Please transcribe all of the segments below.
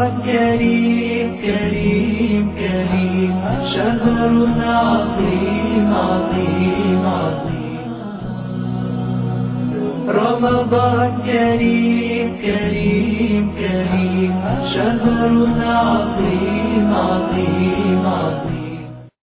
كريم كريم كريم شهر عظيم عظيم عظيم رمضان كريم كريم كريم شهر عظيم عظيم عظيم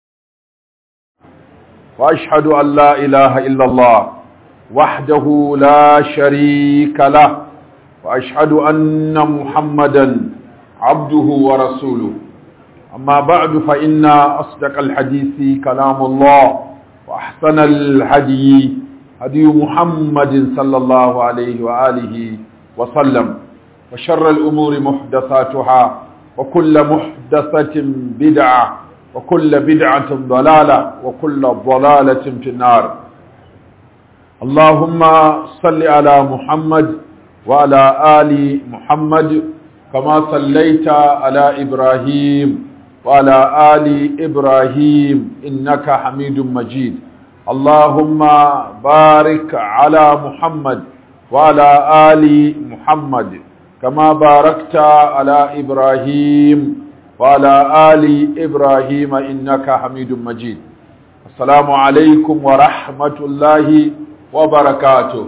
وأشهد أن لا إله إلا الله وحده لا شريك له وأشهد أن محمدا عبده ورسوله أما بعد فإن أصدق الحديث كلام الله وأحسن الهدي هدي محمد صلى الله عليه وآله وسلم وشر الأمور محدثاتها وكل محدثة بدعة وكل بدعة ضلالة وكل ضلالة في النار اللهم صل على محمد وعلى آل محمد كما صليت على إبراهيم وعلى آل إبراهيم إنك حميد مجيد اللهم بارك على محمد وعلى آل محمد كما باركت على إبراهيم وعلى آل إبراهيم إنك حميد مجيد السلام عليكم ورحمة الله وبركاته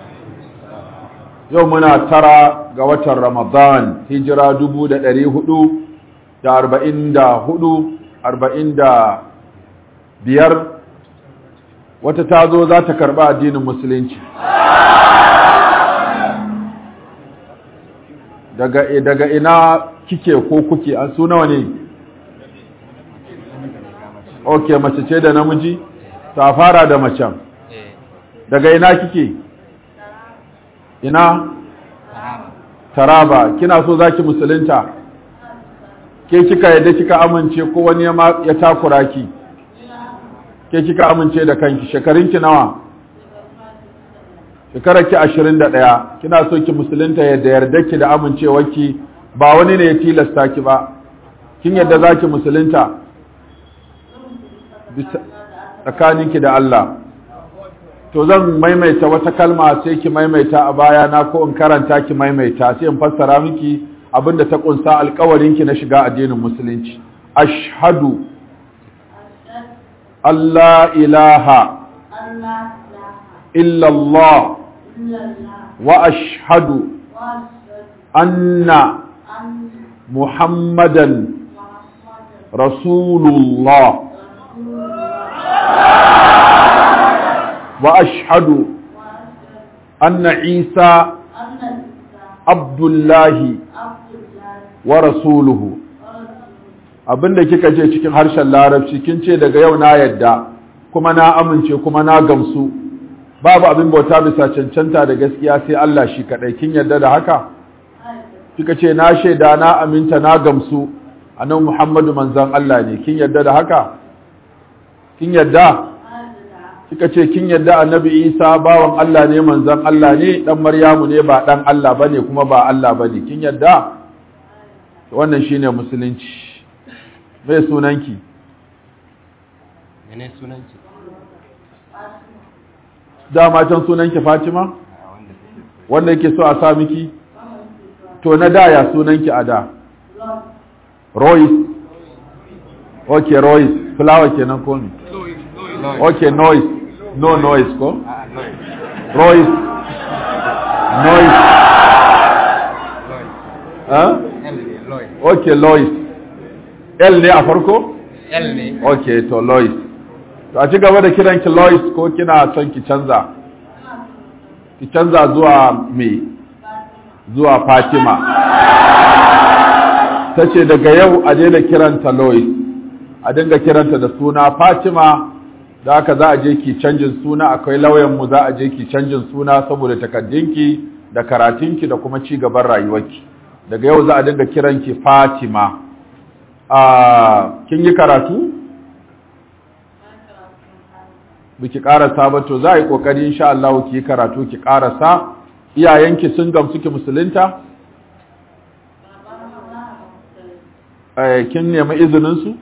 يومنا ترى قوة رمضان هجرة دبودة دري هدو دا أربعين دا هدو أربعين دا بير وتتازو ذات كرباء دين المسلمين daga daga ina kike ko kuke an su nawa ne okay mace ce da namiji ta fara da macen daga ina kike ina taraba kina so zaki musulunta ke kika yadda kika amince ko wani ya takura ki ke kika amince da kanki shekarunki nawa shekarar ki ashirin da ɗaya kina so ki musulunta yadda yarda ki da amincewarki ba wani ne ya tilasta ki ba kin yadda za ki musulunta tsakaninki da Allah to zan maimaita wata kalma sai ki maimaita a baya na ko in karanta ki maimaita sai in fassara miki abinda ta kunsa alkawarinki na shiga addinin musulunci ashhadu Allah ilaha illallah وأشهد أن محمدا رسول الله وأشهد أن عيسى عبد الله ورسوله abin da kika ce cikin harshen larabci kin ce daga yau na yadda kuma na amince kuma na gamsu babu abin bauta bisa cancanta da gaskiya sai Allah shi kadai kin yarda da haka kika ce na shaida na aminta na gamsu annabi Muhammadu manzon Allah ne kin yarda da haka kin yarda kika ce kin yarda annabi Isa bawan Allah ne manzon Allah ne dan Maryamu ne ba dan Allah bane kuma ba Allah bane kin yarda wannan shine musulunci me sunanki mene sunanki dama can sunanki Fatima wanda yake so a sa miki to na da ya sunanki a da Royce okay Royce flower kenan ko ne okay noise no noise ko Royce noise huh? okay Lois L ne a farko L ne okay to Lois to a ci gaba da kiranki Lois ko kina son ki canza ki canza zuwa me zuwa Fatima ta ce daga yau a daina kiranta Lois a dinga kiranta da suna Fatima da haka za a je ki canjin suna akwai lauyanmu za a je ki canjin suna saboda takaddunki da karatunki da kuma ci gaban rayuwarki daga yau za a dinga kiranki Fatima a kin yi karatu biki karasa ba to za a yi kokari insha Allah ki yi karatu ki karasa iyayenki sun gamsu ki musulunta eh kin nemi izinin su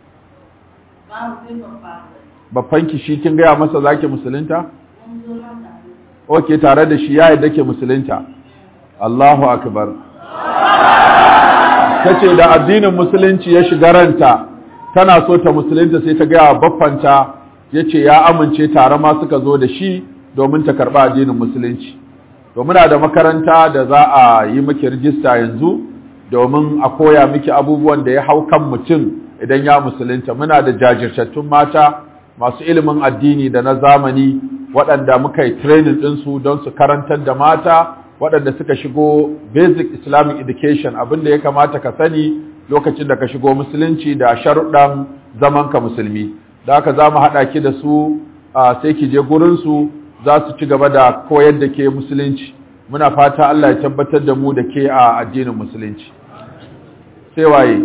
babbanki shi kin gaya masa zaki musulunta okay tare da shi ya yadda ke musulunta Allahu akbar ta ce da addinin musulunci ya shiga ranta tana so ta musulunta sai ta gaya baffanta ya ce ya amince tare ma suka zo da shi domin ta karɓa addinin musulunci to muna da makaranta da za a yi miki rijista yanzu domin a koya miki abubuwan da ya hau kan mutum idan ya musulunta muna da jajirtattun mata masu ilimin addini da na zamani waɗanda muka yi training ɗinsu don su karantar da mata waɗanda suka shigo basic islamic education abin da ya kamata ka sani lokacin da ka shigo musulunci da sharuɗan zamanka musulmi da haka za mu haɗa ki da su sai ki je gurinsu za su ci gaba da koyar da ke musulunci muna fata Allah ya tabbatar da mu da ke a addinin musulunci sai waye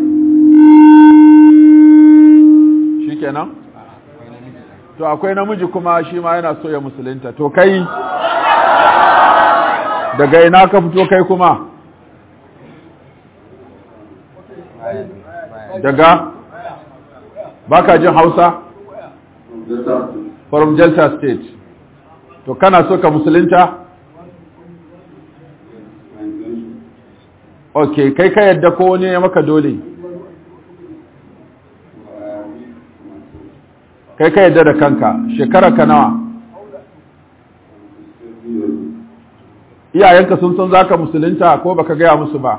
shi kenan to akwai namiji kuma shi ma yana so ya musulunta to kai daga ina ka fito kai kuma daga baka jin hausa from delta state to kana so ka musulunta ok kai ka yadda ko wani ya maka dole kai ka yadda da kanka shekara ka nawa iyayenka sun san zaka musulunta ko baka gaya musu ba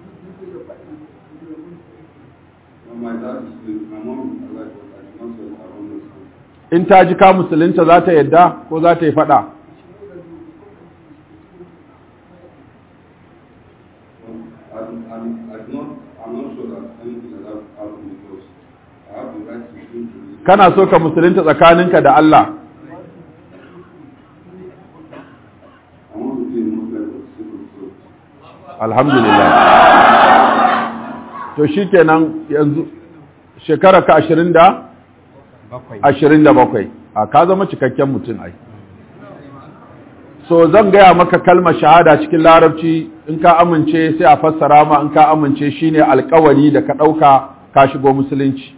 in ta ji ka musulunta za ta yadda ko za ta yi fada kana so ka musulunta tsakaninka da Allah alhamdulillah to shikenan yanzu shekara ka ashirin da ashirin da bakwai a ka zama cikakken mutum ai so zan gaya maka kalmar shahada cikin larabci in ka amince sai a fassara ma in ka amince shine alkawari da ka ɗauka ka shigo musulunci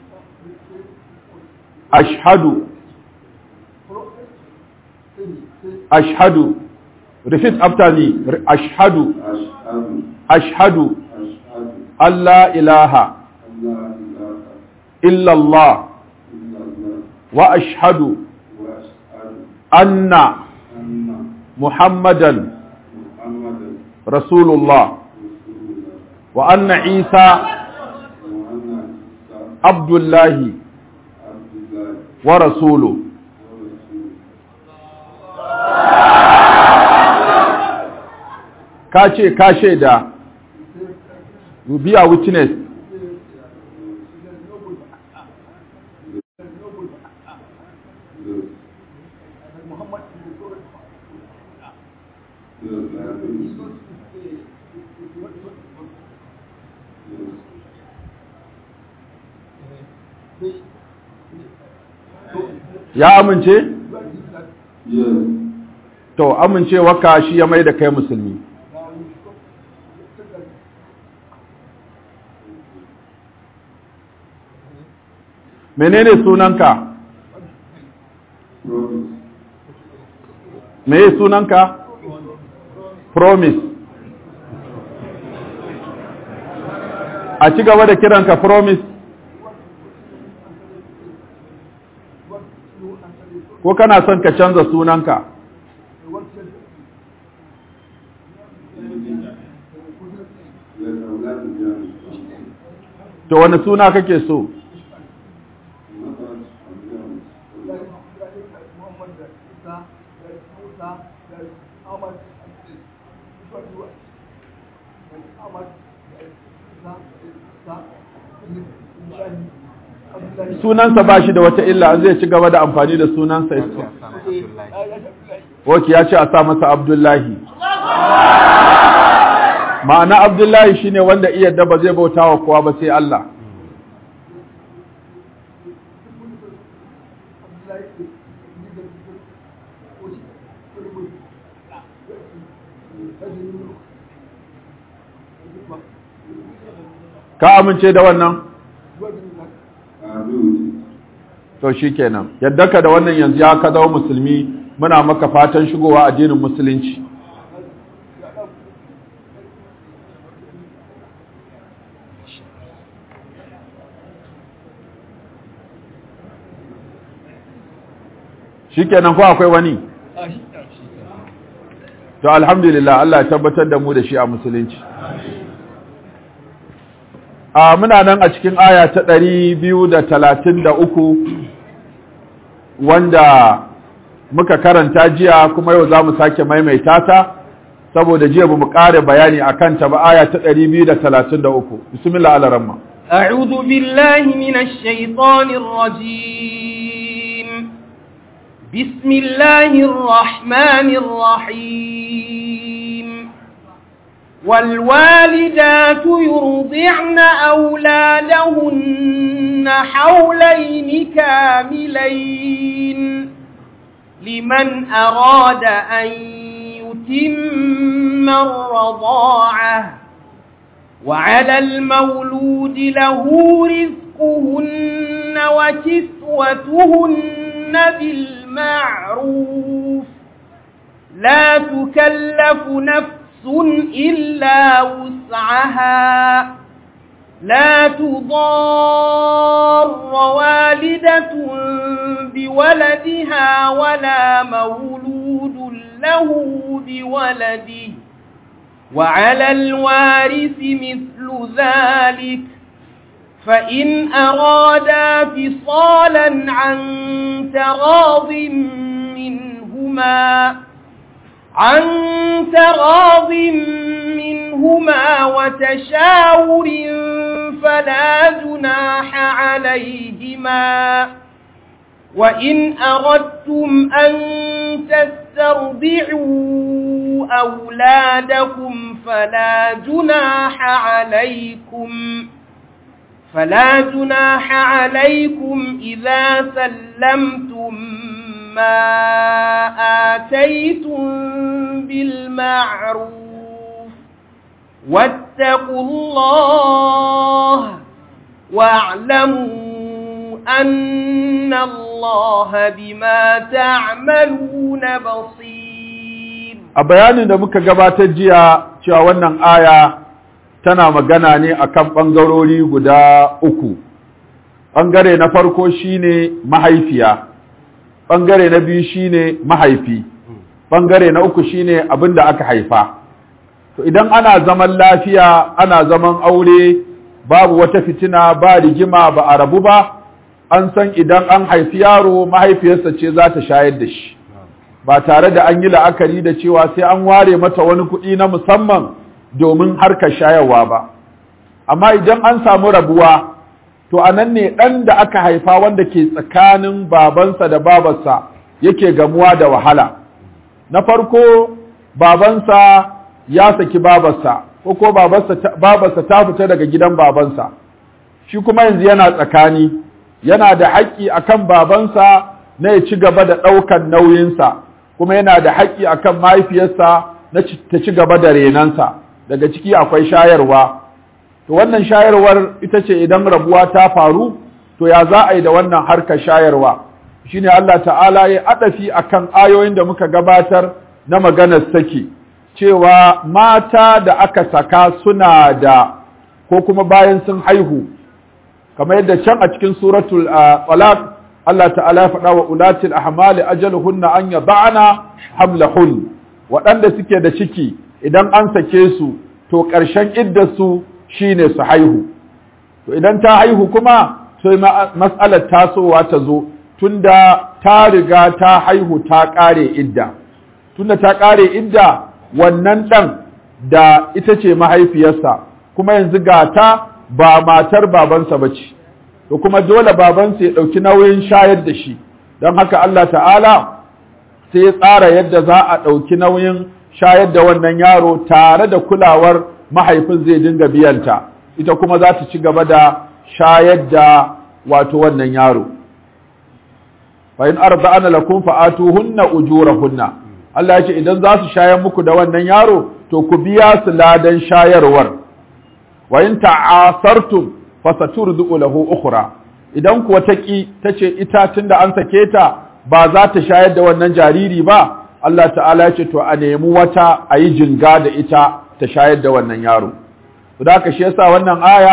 ashhadu ashhadu repeat after me ashhadu ashhadu Allah ilaha illallah wa ashhadu anna muhammadan rasulullah wa anna isa abdullahi wa rasulu ka ce ka shaida you be a witness ya amince? to amincewa ka shi ya mai da kai musulmi menene sunanka me sunanka promise a ci gaba da kiranka promise ko kana son ka canza sunanka to wani suna kake so sunansa ba shi da wata illa zai ci gaba da amfani da sunansa Waki ya ce a sa masa Abdullahi. Ma'ana Abdullahi shine wanda iya da ba zai bauta wa kowa ba sai Allah. Ka amince da wannan? To shi kenan, yadda ka da wannan yanzu ya ka zama musulmi muna maka fatan shigowa addinin musulunci shikenan ko akwai wani to alhamdulillah Allah ya tabbatar da mu da shi a musulunci a muna nan a cikin aya ta ɗari biyu da talatin da uku wanda muka karanta jiya kuma yau za mu sake maimaita ta saboda jiya ba mu ƙare bayani a kanta ba aya ta ɗari biyu da talatin da uku bismillah alaramma أعوذ بالله من الشيطان الرجيم بسم الله الرحمن الرحيم والوالدات يرضعن أولادهن حولين كاملين لمن أراد أن يتم الرضاعة وعلى المولود له رزقهن وكسوتهن بالمعروف لا تكلف نفس إلا وسعها لا تضار والدة بولدها ولا مولود له بولده وعلى الوارث مثل ذلك فإن أرادا فصالا عن تراض منهما عن تراض منهما وتشاور فلا جناح عليهما وإن أردتم أن تسترضعوا أولادكم فلا جناح عليكم فلا جناح عليكم إذا سلمتم ما آتيتم بالمعروف واتقوا الله واعلموا أن الله بما تعملون بصير a bayanin da muka gabatar jiya cewa wannan aya tana magana ne akan ɓangarori guda uku ɓangare na farko shine mahaifiya ɓangare na biyu shine mahaifi ɓangare na uku shine abin da aka haifa to idan ana zaman lafiya ana zaman aure babu wata fitina ba rigima ba a rabu ba an san idan an haifi yaro mahaifiyarsa ce za ta shayar da shi ba tare da an yi la'akari da cewa sai an ware mata wani kuɗi na musamman domin harkar shayarwa ba amma idan an samu rabuwa to a nan ne ɗan da aka haifa wanda ke tsakanin babansa da babarsa yake gamuwa da wahala na farko babansa ya saki babarsa ko ko babarsa ta fita daga gidan babansa shi kuma yanzu yana tsakani yana da haƙƙi akan babansa na ya ci gaba da ɗaukan nauyinsa kuma yana da haƙƙi akan mahaifiyarsa na ta ci gaba da renansa daga ciki akwai shayarwa to wannan shayarwar ita ce idan rabuwa ta faru to ya za a yi da wannan harkar shayarwa shine Allah ta'ala ya adafi akan ayoyin da muka gabatar na maganar saki cewa mata da aka saka suna da ko kuma bayan sun haihu kamar yadda can a cikin suratul talaq Allah ta'ala ya faɗa wa ulatil ahmali ajaluhunna an yada'na hamlahun waɗanda suke da ciki idan an sake su to ƙarshen iddarsu shine su haihu to idan ta haihu kuma sai mas'alar tasowa ta zo tunda ta riga ta haihu ta ƙare idda tunda ta ƙare idda wannan ɗan da ita ce mahaifiyarsa kuma yanzu ga ta ba matar babansa ba ce to kuma dole babansa ya ɗauki nauyin shayar da shi don haka Allah ta'ala sai ya tsara yadda za a ɗauki nauyin shayar da wannan yaro tare da kulawar mahaifin zai dinga biyanta ita kuma za ta ci gaba da shayar da wato wannan yaro fa in arda'ana lakum fa'atuhunna ujurahunna Allah ya ce idan za su shayar muku da wannan yaro to ku biya su ladan shayarwar wa in ta'asartum fasaturdu lahu ukhra idan kuwa ta ki tace ita tunda an sake ta ba za ta shayar da wannan jariri ba Allah ta'ala ya ce to a nemi wata a yi jinga da ita ta shayar da wannan yaro to da haka shi yasa wannan aya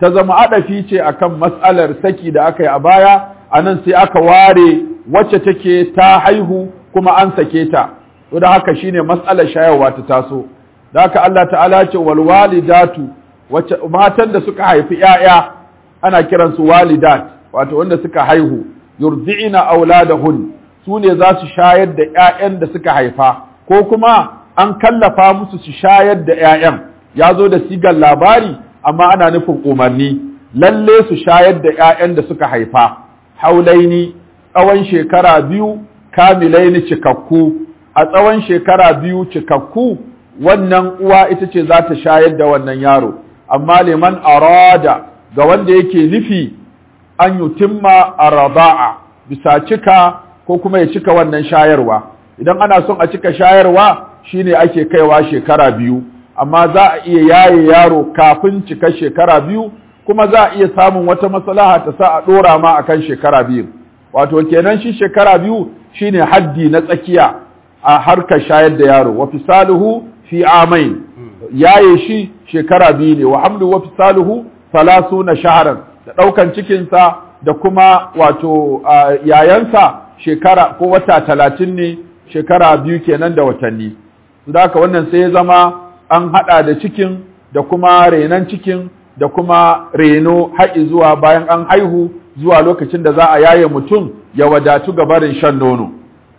ta zama adafi ce akan mas'alar saki da aka yi a baya anan sai aka ware wacce take ta haihu kuma an sake ta to da haka shine mas'alar shayarwa ta taso da haka Allah ta'ala ce wal walidatu wacce matan da suka haifi ƴaƴa ana kiransu walidat wato wanda suka haihu yurdi'ina auladahun su ne za su shayar da ƴaƴan da suka haifa ko kuma an kallafa musu su shayar da ƴaƴan ya zo da sigar labari amma ana nufin umarni lalle su shayar da ƴaƴan da suka haifa haulaini tsawon shekara biyu kamilaini cikakku a tsawon shekara biyu cikakku wannan uwa ita ce za ta shayar da wannan yaro amma liman arada ga wanda yake nufi an yutimma arada'a bisa cika ko kuma ya cika wannan shayarwa idan ana son a cika shayarwa shine ake kaiwa shekara biyu amma za a iya yaye yaro kafin cika shekara biyu kuma za a iya samun wata maslaha ta sa a dora ma akan shekara biyu wato kenan shi shekara biyu shine haddi na tsakiya a harkar shayar da yaro wa fisaluhu fi amain yaye shi shekara biyu ne wa hamlu wa fisaluhu salasuna shahran da daukan cikin sa da kuma wato yayansa shekara ko wata talatin ne shekara biyu kenan da watanni su da wannan sai ya zama an hada da cikin da kuma renon cikin da kuma reno haƙi zuwa bayan an haihu zuwa lokacin da za a yaye mutum ya wadatu ga barin shan nono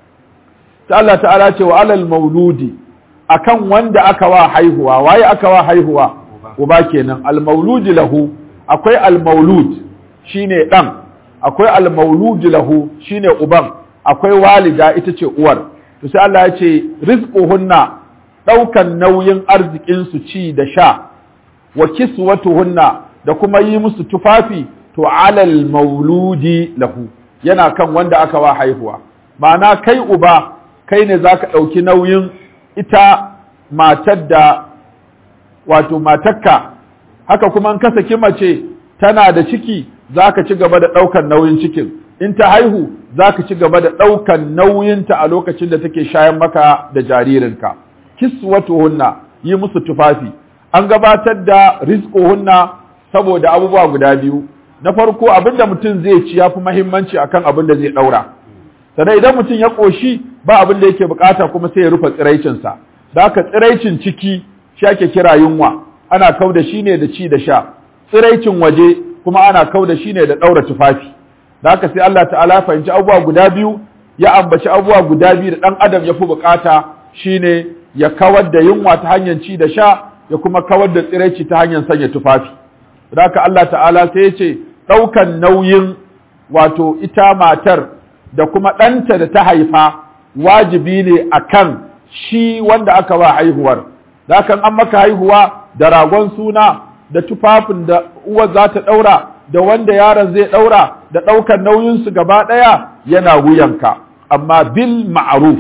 ta Allah ta'ala ce wa alal mauludi akan wanda aka wa haihuwa waye aka wa haihuwa uba kenan al mauludi lahu akwai al maulud shine dan akwai al mauludi lahu shine uban akwai walida ita ce uwar to sai Allah ya ce rizquhunna daukan nauyin arzikin su ci da sha wa kiswatuhunna da kuma yi musu tufafi to alal mauludi lahu yana kan wanda aka wa haihuwa ma'ana kai uba kai ne zaka ɗauki nauyin ita matar da wato matakka haka kuma in ka saki mace tana da ciki zaka ci gaba da ɗaukan nauyin cikin in ta haihu zaka ci gaba da ɗaukan nauyinta a lokacin da take shayan maka da jaririnka kiswatuhunna yi musu tufafi an gabatar da rizquhunna saboda abubuwa guda biyu na farko abinda mutum zai ci yafi muhimmanci akan abin da zai daura sannan idan mutum ya koshi ba abin da yake bukata kuma sai ya rufe tsiraicin sa da haka tsiraicin ciki shi ake kira yunwa ana kau da shi ne da ci da sha tsiraicin waje kuma ana kau da shi ne da daura tufafi da haka sai Allah ta'ala fahimci abubuwa guda biyu ya ambaci abubuwa guda biyu da dan adam ya fi bukata shine ya kawar da yunwa ta hanyar ci da sha ya kuma kawar da tsiraici ta hanyar sanya tufafi da haka Allah ta'ala sai ya ce ɗaukan nauyin wato ita matar da kuma ɗanta da ta haifa wajibi ne a kan shi wanda aka wa haihuwar da haka an maka haihuwa da ragon suna da tufafin da uwar za ta ɗaura da wanda yaron zai ɗaura da ɗaukan nauyinsu gaba ɗaya yana wuyanka amma bil ma'ruf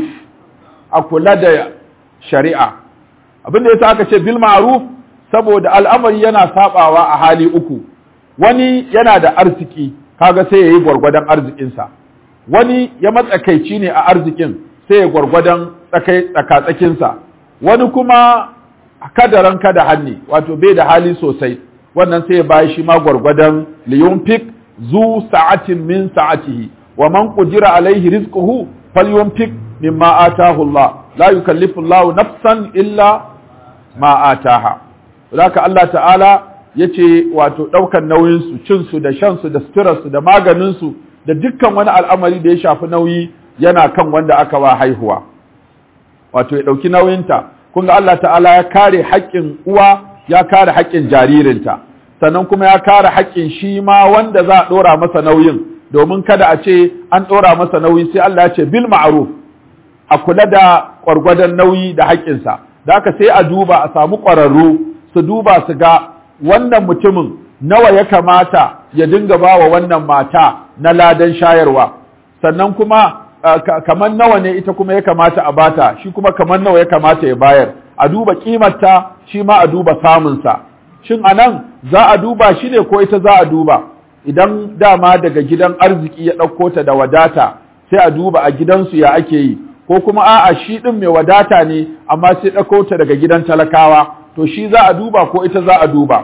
a kula da shari'a abin da yasa aka ce bil ma'ruf saboda al'amari yana sabawa a hali uku wani yana da arziki kaga sai yayi gwargwadon arzikinsa wani ya matsakaici ne a arzikin sai ya gwargwadon tsakai tsakatsakinsa wani kuma kadaran kada hanni wato bai da hali sosai wannan sai ya bayi shi ma gwargwadon liyunfik zu sa'atin min sa'atihi wa man qudira alaihi rizquhu falyunfik mimma atahu Allah la yukallifu Allah nafsan illa ma ataha haka Allah ta'ala yace wato daukan nauyin su cin su da shan su da suturar su da maganin su da dukkan wani al'amari da ya shafi nauyi yana kan wanda aka wa haihuwa wato ya dauki nauyinta kun ga Allah ta'ala ya kare haƙƙin uwa ya kare haƙƙin jaririnta sannan kuma ya kare haƙƙin shi ma wanda za a ɗora masa nauyin domin kada a ce an ɗora masa nauyi sai Allah ya ce bil ma'ruf a kula da gwargwadon nauyi da haƙƙinsa da haka sai a duba a samu ƙwararru su duba su ga wannan mutumin nawa ya kamata ya dinga ba wa wannan mata na ladan shayarwa sannan kuma kamar nawa ne ita kuma ya kamata a bata shi kuma kamar nawa ya kamata ya bayar a duba kimarta shi ma a duba samunsa shin anan za a duba shi ne ko ita za a duba idan dama daga gidan arziki ya ɗauko ta da wadata sai a duba a gidansu ya ake yi ko kuma a'a shi ɗin mai wadata ne amma sai ɗauko ta daga gidan talakawa to shi za a duba ko ita za a duba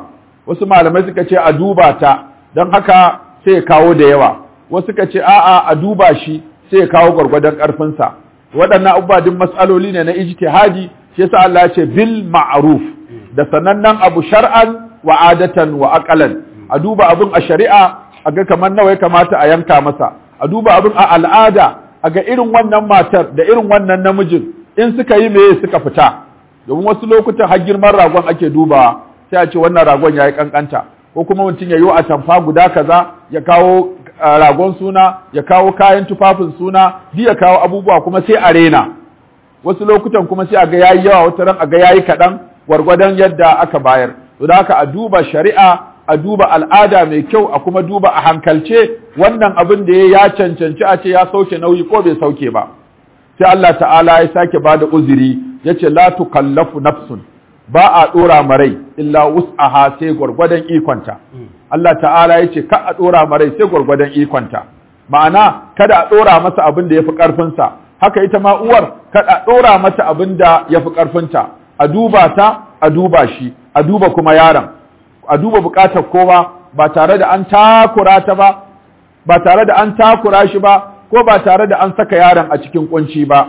wasu malamai suka ce a duba ta don haka sai ya kawo da yawa wasu suka ce a'a a duba shi sai ya kawo gwargwadon ƙarfinsa waɗannan abubuwa duk matsaloli ne na ijtihadi shi yasa Allah ya ce bil ma'ruf da sanannen abu shar'an wa adatan wa aqalan a duba abin a shari'a a ga kamar nawa ya kamata a yanka masa a duba abin a al'ada a ga irin wannan matar da irin wannan namijin in suka yi meye suka fita domin wasu lokutan har girman ragon ake dubawa sai a ce wannan ragon ya yi kankanta ko kuma mutum ya yi a tamfa guda kaza ya kawo ragon suna ya kawo kayan tufafin suna duk ya kawo abubuwa kuma sai a rena wasu lokutan kuma sai a ga yayi yawa wata ran a ga yayi kaɗan gwargwadon yadda aka bayar to da haka a duba shari'a a duba al'ada mai kyau a kuma duba a hankalce wannan abin da ya cancanci a ce ya sauke nauyi ko bai sauke ba sai Allah ta'ala ya sake bada uzuri yace la tukallafu nafsun ba a dora marai illa wus'aha sai gwargwadon ikonta Allah ta'ala yace ka a dora marai sai gwargwadon ikonta ma'ana kada a dora masa abin da yafi karfin sa haka ita ma uwar kada a dora mata abin da yafi karfin ta a duba ta a duba shi a duba kuma yaron a duba bukatar kowa ba tare da an takura ta ba ba tare da an takura shi ba ko ba tare da an saka yaron a cikin kunci ba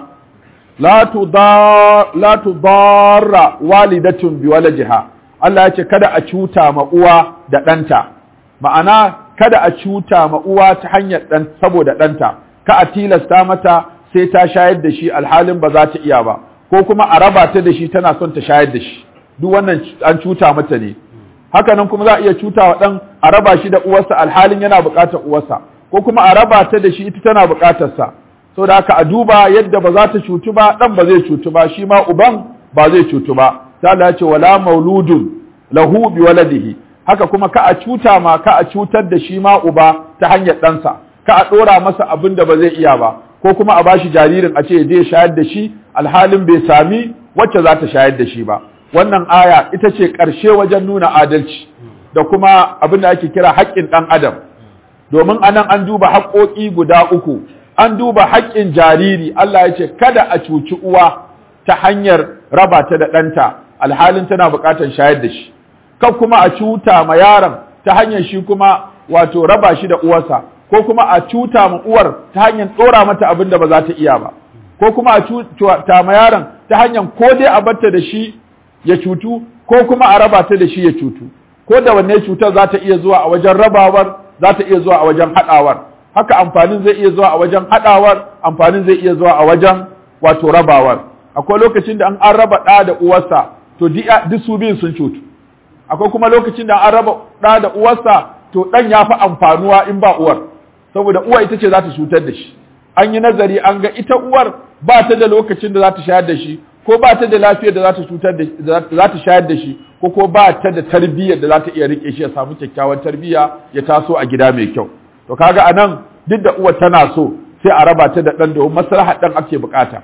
la tudarra walidatun bi waladiha Allah ya ce kada a cuta ma uwa da ɗanta ma'ana kada a cuta ma uwa ta hanyar ɗan saboda ɗanta ka a tilasta mata sai ta shayar da shi alhalin ba za ta iya ba ko kuma a raba ta da shi tana son ta shayar da shi duk wannan an cuta mata ne haka nan kuma za a iya cuta wa ɗan a raba shi da uwarsa alhalin yana buƙatar uwarsa ko kuma a raba ta da shi ita tana buƙatar sa saboda haka a duba yadda ba za ta cutu ba ɗan ba zai cutu ba shi ma uban ba zai cutu ba ta Allah ce wala mauludun lahu bi waladihi haka kuma ka a cuta ma ka a cutar da shi ma uba ta hanyar ɗansa ka a ɗora masa abin da ba zai iya ba ko kuma a bashi jaririn a ce ya je shayar da shi alhalin bai sami wacce za ta shayar da shi ba wannan aya ita ce ƙarshe wajen nuna adalci da kuma abin da ake kira haƙƙin ɗan adam domin anan an duba haƙƙoƙi guda uku an duba haƙƙin jariri Allah ya ce kada a cuci uwa ta hanyar raba ta da ɗanta alhalin tana buƙatar shayar da shi kan kuma a cuta ma yaron ta hanyar shi kuma wato raba shi da uwarsa ko kuma a cuta ma uwar ta hanyar ɗora mata abin da ba za ta iya ba ko kuma a cuta ma yaron ta hanyar ko dai a batta da shi ya cutu ko kuma a raba ta da shi ya cutu ko da wanne cutar za ta iya zuwa a wajen rabawar za ta iya zuwa a wajen haɗawar haka amfanin zai iya zuwa a wajen haɗawar amfanin zai iya zuwa a wajen wato rabawar akwai lokacin da an an raba ɗa da uwarsa to duk su biyun sun cutu akwai kuma lokacin da an raba ɗa da uwarsa to ɗan ya fi amfanuwa in ba uwar saboda uwa ita ce za ta cutar da shi an yi nazari an ga ita uwar ba ta da lokacin da za ta shayar da shi ko ba ta da lafiyar da za ta cutar da za ta shayar da shi ko ko ba ta da tarbiyyar da za ta iya rike shi ya samu kyakkyawan tarbiyya ya taso a gida mai kyau to kaga anan duk da uwar tana so sai a raba ta da dan domin maslahar dan ake bukata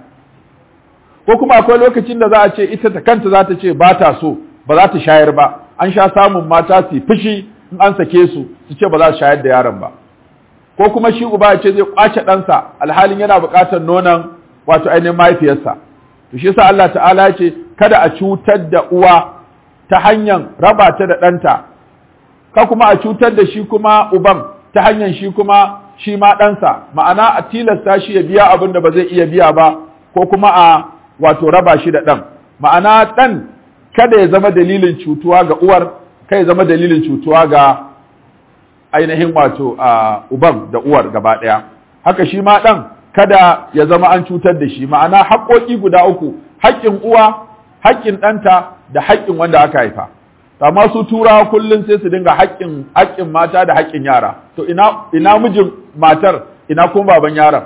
ko kuma akwai lokacin da za a ce ita ta kanta za ta ce ba ta so ba za ta shayar ba an sha samun mata su fushi in an sake su su ce ba za su shayar da yaron ba ko kuma shi uba ya ce zai kwace ɗansa alhalin yana buƙatar nonon wato ainihin mahaifiyarsa to shi yasa Allah ta'ala ya ce kada a cutar da uwa ta hanyar raba ta da ɗanta ka kuma a cutar da shi kuma uban ta hanyar shi kuma shi ma ɗansa ma'ana a tilasta shi ya biya abin da ba zai iya biya ba ko kuma a wato raba shi da ɗan ma'ana ɗan kada ya zama dalilin cutuwa ga uwar kai ya zama dalilin cutuwa ga ainihin wato a uban da uwar gaba ɗaya haka shi ma ɗan kada ya zama an cutar da shi ma'ana haƙoƙi guda uku haƙƙin uwa haƙƙin ɗanta da haƙƙin wanda aka haifa amma su turawa kullum sai su dinga haƙƙin haƙƙin mata da haƙƙin yara to ina ina mijin matar ina kuma baban yaron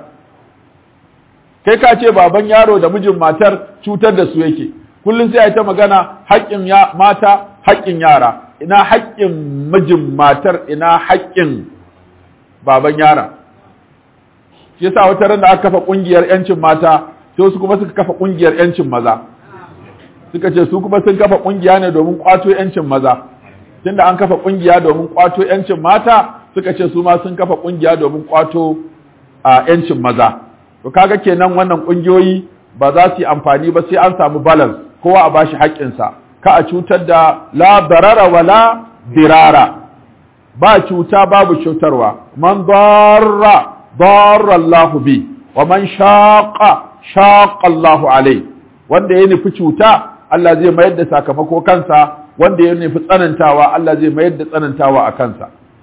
kai ka ce baban yaro da mijin matar cutar da su yake kullum sai a ta magana haƙƙin ya mata haƙƙin yara ina haƙƙin mijin matar ina haƙƙin baban yara shi yasa wata ran da aka kafa ƙungiyar yancin mata sai su kuma suka kafa ƙungiyar yancin maza suka ce su kuma sun kafa ƙungiya ne domin ƙwato yancin maza tunda an kafa ƙungiya domin ƙwato yancin mata suka ce su ma sun kafa ƙungiya domin ƙwato a yancin maza to kaga kenan wannan ƙungiyoyi ba za su yi amfani ba sai an samu balance kowa a bashi haƙƙinsa ka a cutar da la darara wala dirara ba cuta babu cutarwa man darra darra Allah bi wa man shaqa shaqa Allah alai wanda ya nufi cuta Allah zai mayar da sakamako kansa wanda ya nufi tsanantawa Allah zai mayar da tsanantawa a kansa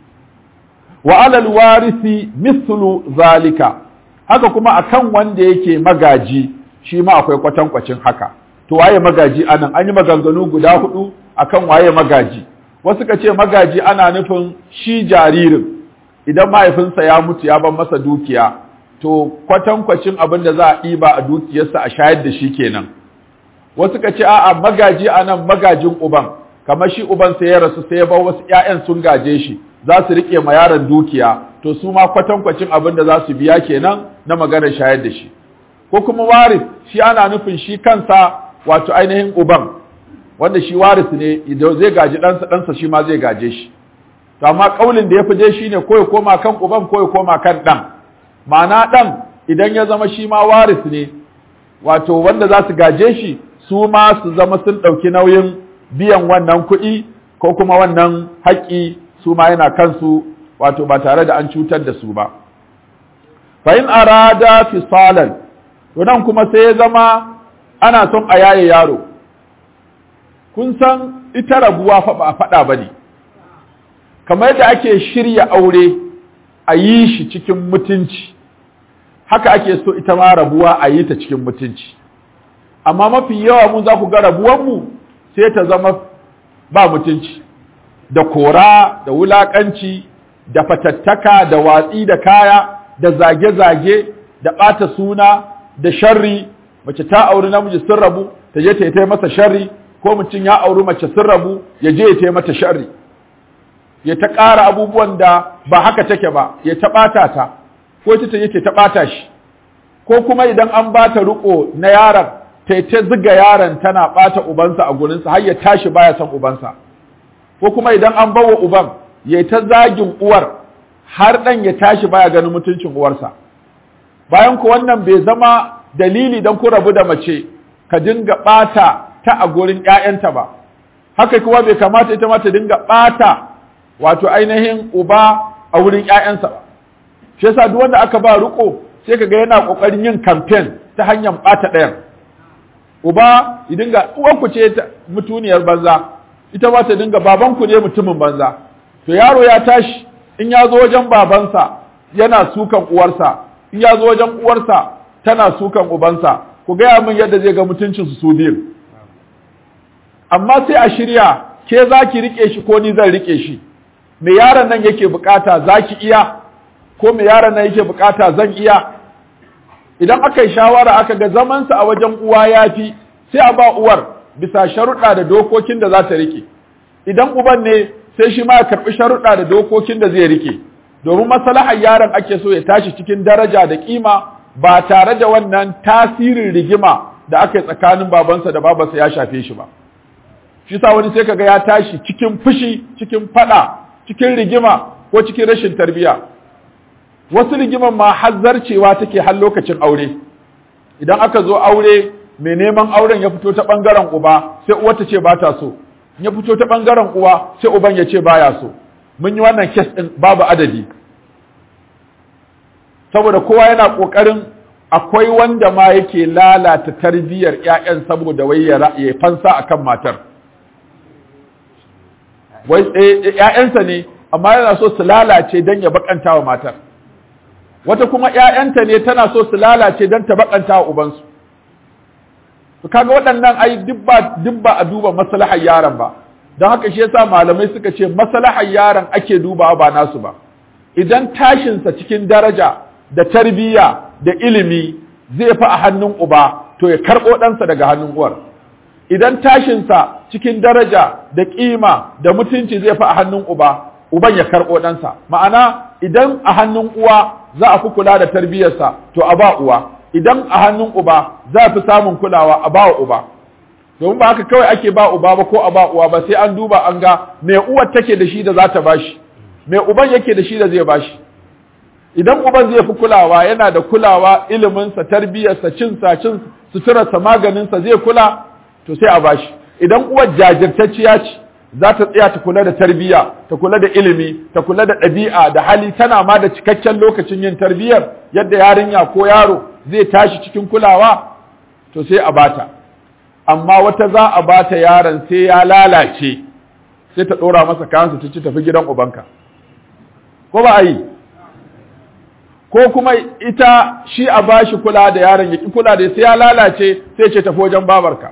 wa alal warisi mithlu zalika haka kuma akan wanda yake magaji shi ma akwai kwatankwacin haka to waye magaji anan an yi maganganu guda hudu akan waye magaji wasu ka ce magaji ana nufin shi jaririn idan mahaifinsa ya mutu ya ban masa dukiya to kwatankwacin abin da za a ɗiba a dukiyarsa a shayar da shi kenan wasu ka ce a'a magaji anan magajin uban kamar shi uban sai ya rasu sai ya bar wasu ƴaƴan sun gaje shi za su rike ma yaron dukiya to su ma kwatankwacin abin da za su biya kenan na maganar shayar da shi ko kuma waris shi ana nufin shi kansa wato ainihin uban wanda shi waris ne idan zai gaji ɗansa ɗansa shi ma zai gaje shi to amma kaulin da ya fi je shine ko ya koma kan uban ko ya koma kan ɗan ma'ana ɗan idan ya zama shi ma waris ne wato wanda za su gaje shi su ma su zama sun ɗauki nauyin biyan wannan kuɗi ko kuma wannan haƙƙi su ma yana kansu wato ba tare da an cutar da su ba fa in arada fisalan to nan kuma sai ya zama ana son a yaye yaro kun san ita rabuwa fa ba faɗa ba ne kamar yadda ake shirya aure a yi shi cikin mutunci haka ake so ita ma rabuwa a yi ta cikin mutunci amma mafi yawa mun za ku ga rabuwanmu sai ta zama ba mutunci da kora da wulaƙanci da fatattaka da watsi da kaya da zage-zage da ɓata suna da sharri mace ta auri namiji sun rabu ta je ta yi masa sharri ko mutum ya auri mace sun rabu ya je ya ta mata sharri ya ta ƙara abubuwan da ba haka take ba ya ta ɓata ta ko ita ta yake ta ɓata shi ko kuma idan an ba ta riƙo na yaron ta ta ziga yaron tana ɓata ubansa a gurinsa har ya tashi baya son ubansa ko kuma idan an bawa uban ya ta zagin uwar har ɗan ya tashi baya ganin mutuncin uwarsa bayan ku wannan bai zama dalili don ku rabu da mace ka dinga ɓata ta a gurin ‘ya'yanta ba haka kuma bai kamata ita ma ta dinga ɓata wato ainihin uba a wurin ‘ya'yansa ba shi yasa duk wanda aka ba riko sai ka ga yana ƙoƙarin yin kamfen ta hanyar ɓata ɗayan uba ya dinga uwanku ce mutuniyar banza ita ma ta dinga babanku ne mutumin banza to yaro ya tashi in ya zo wajen babansa yana sukan uwarsa in ya zo wajen uwarsa tana sukan ubansa ku gaya min yadda zai ga mutuncinsu su biyu amma sai a shirya ke za ki rike shi ko ni zan rike shi me yaron nan yake bukata za ki iya ko me yaron nan yake bukata zan iya idan aka yi shawara aka ga zamansa a wajen uwa ya fi sai a ba uwar bisa sharuɗa da dokokin da za ta rike idan uban ne sai shi ma ya karɓi sharuɗa da dokokin da zai rike domin maslahar yaron ake so ya tashi cikin daraja da kima ba tare da wannan tasirin rigima da aka yi tsakanin babansa da babansa ya shafe shi ba shi sa wani sai kaga ya tashi cikin fushi cikin fada cikin rigima ko cikin rashin tarbiya wasu rigiman ma hazzarcewa take har lokacin aure idan aka zo aure mai neman auren ya fito ta bangaren uba sai uwa ta ce ba ta so ya fito ta bangaren uwa sai uban ya ce baya so mun yi wannan kes din babu adadi saboda kowa yana kokarin akwai wanda ma yake lalata tarbiyyar ƴaƴan saboda wai ya fansa akan matar wai ƴaƴansa ne amma yana so su lalace don ya bakanta wa matar wata kuma ƴaƴanta ne tana so su lalace don ta bakanta wa ubansu to kaga waɗannan ai duk ba a duba maslahar yaron ba don haka shi yasa malamai suka ce maslahar yaron ake dubawa ba nasu ba idan tashinsa cikin daraja da tarbiyya da ilimi zai fi a hannun uba to ya karɓo ɗansa daga hannun uwar idan tashinsa cikin daraja da ƙima da mutunci zai fi a hannun uba uban ya karɓo ɗansa ma'ana idan a hannun uwa za a fi kula da tarbiyyarsa to a ba uwa idan a hannun uba za a fi samun kulawa a ba uba domin ba haka kawai ake ba uba ba ko a ba uwa ba sai an duba an ga me uwar take da shi da za ta bashi me uban yake da shi da zai bashi idan uban zai fi kulawa yana da kulawa iliminsa tarbiyyarsa cinsa cin suturarsa maganinsa zai kula to sai a bashi idan uwar jajirtacciya ce za ta tsaya ta kula da tarbiyya ta kula da ilimi ta kula da ɗabi'a da hali tana ma da cikakken lokacin yin tarbiyyar yadda yarinya ko yaro zai tashi cikin kulawa to sai a bata amma wata za a bata yaron sai ya lalace sai ta ɗora masa kayansa ta ci tafi gidan ubanka ko ba a yi ko kuma ita shi a bashi kula da yaron ya ki kula da sai ya lalace sai ce tafi wajen babarka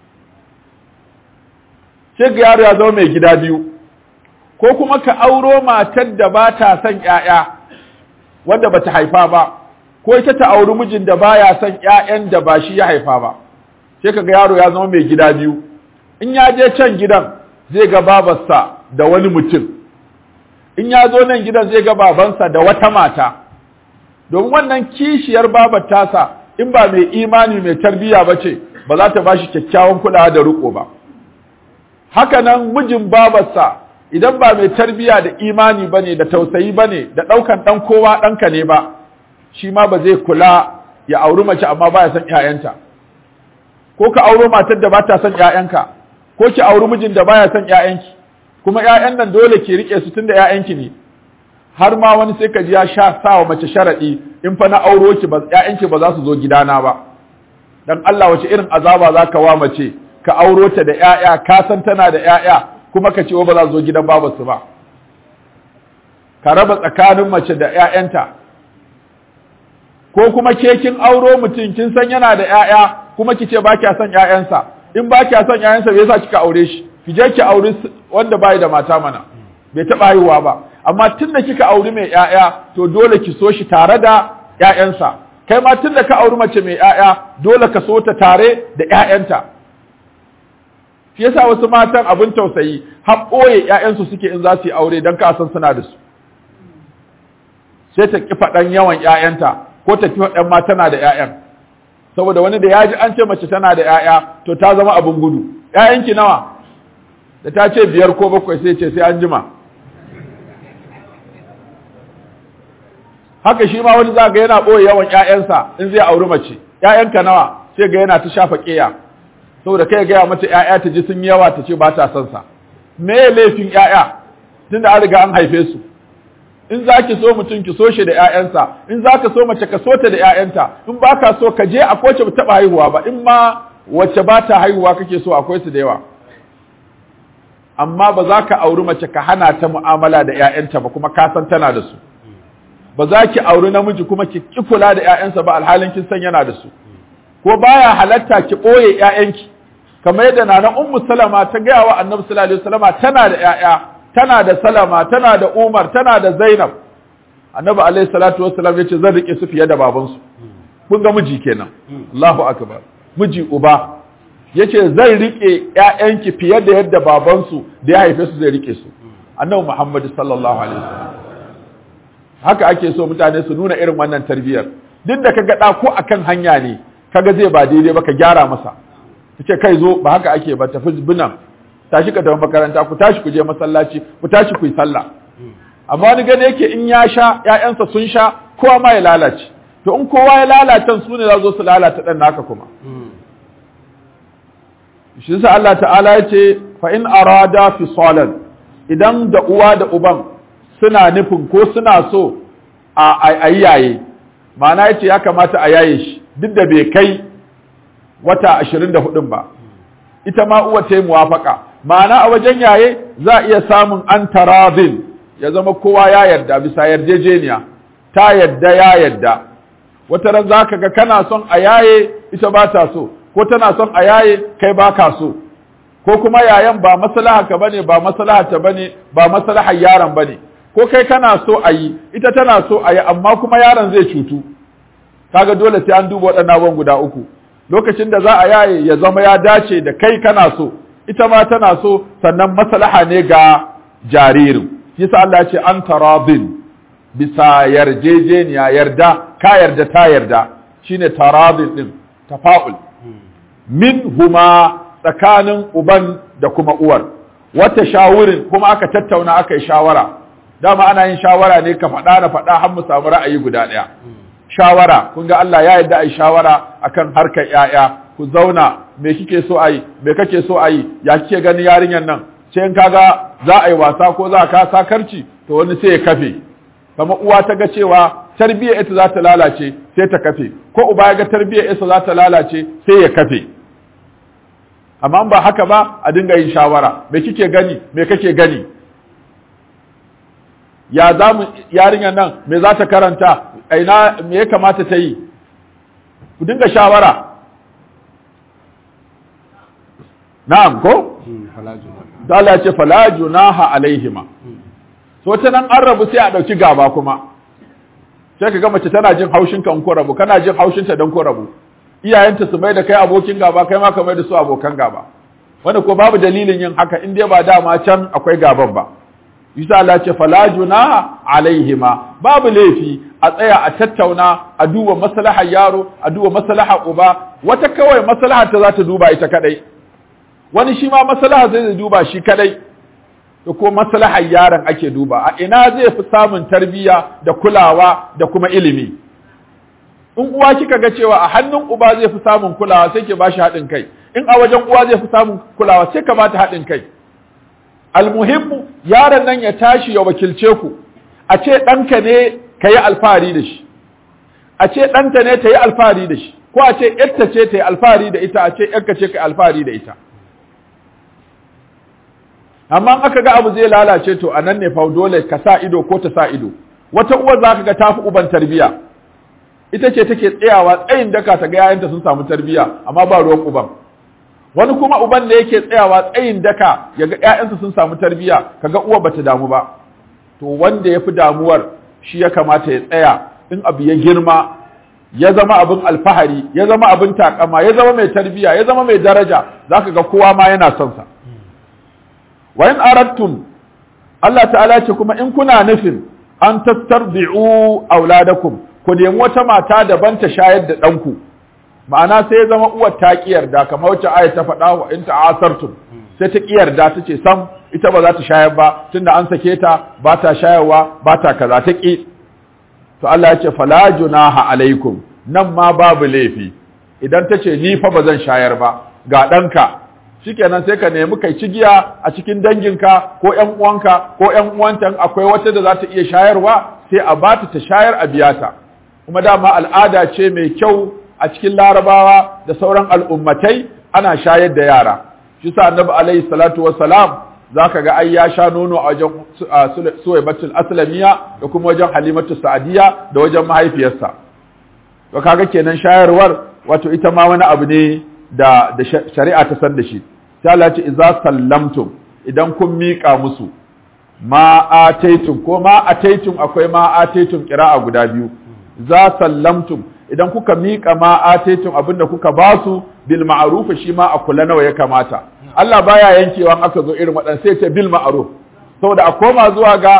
sai ga yaro ya zama mai gida biyu ko kuma ka auro matar da ba ta son ƴaƴa wanda bata haifa ba ko ita ta auri mijin da baya son ƴaƴan da ba shi ya haifa ba sai kaga yaro ya zama mai gida biyu in ya je can gidan zai ga babarsa da wani mutum in ya zo nan gidan zai ga babansa da wata mata domin wannan kishiyar babar tasa in ba mai imani mai tarbiyya ba ce ba za ta ba shi kyakkyawan kulawa da riko ba haka nan mijin babarsa idan ba mai tarbiyya da imani ba ne da tausayi ba ne da ɗaukan ɗan kowa ɗanka ne ba shi ma ba zai kula ya auri mace amma ba ya son ‘ya'yanta ko ka auro matar da ba ta son ‘ya'yanka ko ki auri mijin da baya son ‘ya'yanki kuma ‘ya'yan nan dole ki riƙe su tun da ‘ya'yanki ne har ma wani sai ka ji ya sha sa wa mace sharaɗi in fa na auro ki ba ‘ya'yanki ba za su zo gidana ba dan Allah wace irin azaba za ka wa mace ka auro ta da ‘ya'ya ka san tana da ‘ya'ya kuma ka ce ba za su zo gidan babarsu ba ka raba tsakanin mace da ‘ya'yanta ko kuma ke kin auro mutum kin san yana da ‘ya'ya kuma ki ce ba kya son ‘ya'yansa in ba kya son ‘ya'yansa bai yasa kika aure shi ki je ki auri wanda bai da mata mana bai taɓa haihuwa ba amma tun da kika auri mai ‘ya'ya to dole ki so shi tare da ‘ya'yansa kai ma tun da ka auri mace mai ‘ya'ya dole ka so ta tare da ‘ya'yanta shi yasa wasu matan abin tausayi har ɓoye ‘ya'yansu suke in za su yi aure don ka san suna da su sai ta ƙi faɗan yawan ‘ya'yanta ko ta ƙi faɗan ma tana da ‘ya'yan saboda wani da ya ji an ce mace tana da ‘ya'ya to ta zama abin gudu ‘ya'yanki nawa da ta ce biyar ko bakwai sai ce sai an jima haka shi ma wani za ga yana ɓoye yawan ‘ya'yansa in zai auri mace ‘ya'yanka nawa sai ga yana ta shafa ƙeya saboda kai gaya mata ‘ya'ya ta ji sun yawa ta ce ba ta son sa me laifin ‘ya'ya tunda an riga an haife su in za ki so mutum ki so shi da ‘ya'yansa in za ka so mace ka so ta da ‘ya'yanta in ba ka so ka je a kowace ba taɓa haihuwa ba in ma wacce ba ta haihuwa kake so akwai su da yawa amma ba za ka auri mace ka hana ta mu'amala da ‘ya'yanta ba kuma ka san tana da su ba za ki auri namiji kuma ki ki kula da ‘ya'yansa ba alhalin kin san yana da su ko baya halatta ki ɓoye ‘ya'yanki kamar yadda nana ummu salama ta gaya wa annabi sallallahu alaihi wasallama tana da ‘ya'ya tana da salama tana da umar tana da zainab annabi alaihi salatu wassalam ya ce zan rike su fiye da babansu kun ga miji kenan Allahu akbar miji uba yace zan rike ƴaƴanki fiye da yadda babansu da ya haife su zai rike su annabi Muhammad sallallahu alaihi wasallam haka ake so mutane su nuna irin wannan tarbiyyar duk da kaga da ko akan hanya ne kaga zai ba daidai ba ka gyara masa kace kai zo ba haka ake ba tafi binan tashi ka tafi makaranta ku tashi ku je masallaci ku tashi ku yi sallah amma wani gane yake in ya sha ƴaƴansa sun sha kowa ma ya lalace to in kowa ya lalata su ne za zo su lalata dan naka kuma shi sa Allah ta'ala ya ce fa in arada fisalan idan da uwa da uban suna nufin ko suna so a yaye ma'ana yace ya kamata a yaye shi duk da bai kai wata 24 ba ita ma uwa ta yi muwafaka ma'ana a wajen yaye za a iya samun an taradin ya zama kowa ya yarda bisa yarjejeniya ta yarda ya yarda wata ran za ka ga kana son a yaye ita ba ta so ko tana son a yaye kai ba ka so ko kuma yayan ba maslaha ka bane ba maslaha ta bane ba maslahar yaron bane ko kai kana so a yi ita tana so a yi amma kuma yaron zai cutu kaga dole sai an duba waɗannan abubuwan guda uku lokacin da za a yaye ya zama ya dace da kai kana so ita ma tana so sannan maslaha ne ga jaririn yasa Allah ya ce an taradin bisa yarjejeniya yarda ka yarda ta yarda shine taradin din tafa'ul min huma tsakanin uban da kuma uwar wata shawurin kuma aka tattauna aka yi shawara dama ana yin shawara ne ka faɗa na faɗa har mu samu ra'ayi guda ɗaya shawara kun ga Allah ya yarda a yi shawara akan harkar ƴaƴa ku zauna me kike so a yi me kake so a yi ya kike ganin yarinyar nan sai in kaga za a yi wasa ko za ka sakarci to wani sai ya kafe kamar uwa ta ga cewa tarbiyyar ita za ta lalace sai ta kafe ko uba ya ga tarbiyyar ita za ta lalace sai ya kafe amma ba haka ba a dinga yin shawara me kike gani me kake gani ya za mu yarinyar nan me za ta karanta aina me ya kamata ta yi ku dinga shawara na'am ko da Allah ya ce fala junaha alaihima so ta nan an rabu sai a dauki gaba kuma sai ka ga mace tana jin haushin ka in ko rabu kana jin haushin ta dan ko rabu iyayenta su mai da kai abokin gaba kai ma ka mai da su abokan gaba wanda ko babu dalilin yin haka in dai ba dama can akwai gaban ba Isa Allah ce fala junaha alaihima babu laifi a tsaya a tattauna a duba maslahar yaro a duba maslahar uba wata kawai maslahar ta za ta duba ita kadai wani shi ma maslahar zai duba shi kadai da ko maslahar yaron ake duba a ina zai fi samun tarbiyya da kulawa da kuma ilimi in uwa kika ga cewa a hannun uba zai fi samun kulawa sai ke bashi haɗin kai in a wajen uwa zai fi samun kulawa sai ka bata haɗin kai almuhimmu yaron nan ya tashi ya wakilce ku a ce ɗanka ne ka yi alfahari da shi a ce ɗanta ne ta yi alfahari da shi ko a ce ƴarta ce ta yi alfahari da ita a ce ƴarka ce ka yi alfahari da ita amma aka ga abu zai lalace to a nan ne fa dole ka sa ido ko ta sa ido wata uwar za ka ga tafi uban tarbiya ita ce take tsayawa tsayin daka ta ga yayanta sun samu tarbiya amma ba ruwan uban wani kuma uban da yake tsayawa tsayin daka ya ga ƴaƴansa sun samu tarbiya kaga uwa bata damu ba to wanda ya fi damuwar shi ya kamata ya tsaya in abu ya girma ya zama abin alfahari ya zama abin takama ya zama mai tarbiya ya zama mai daraja zaka ga kowa ma yana son sa wa in aradtum Allah ta'ala ce kuma in kuna nufin an tastarbi'u auladakum ku nemi wata mata daban ta shayar da ɗanku ma'ana sai ya zama uwar ta ki yarda kamar wacce aya ta faɗa wa in ta'asartum sai ta ki yarda ta ce sam ita ba za ta shayar ba tunda an sake ta ba ta shayarwa ba ta kaza ta ki to Allah ya ce fala junaha alaikum nan ma babu laifi idan ta ce ni fa ba zan shayar ba ga ɗanka shikenan sai ka nemi kai cigiya a cikin danginka ko ƴan uwanka ko ƴan uwanta akwai wata da za ta iya shayarwa sai a bata ta shayar a biyata kuma dama al'ada ce mai kyau a cikin larabawa da sauran al'ummatai ana shayar da yara shi sa annabi alaihi salatu wassalam zaka ga ai ya sha nono a wajen suwaibatul aslamiya da kuma wajen halimatu sa'adiya da wajen mahaifiyarsa to kaga kenan shayarwar wato ita ma wani abu ne da da shari'a ta san da shi sai Allah ya ce idza sallamtum idan kun miƙa musu ma ataitum ko ma ataitum akwai ma ataitum qira'a guda biyu za sallamtum idan kuka miƙa ma ataitum abinda kuka basu bil ma'ruf shi ma a kula nawa ya kamata Allah baya yankewa aka zo irin waɗannan sai ce bil ma'ruf saboda a koma zuwa ga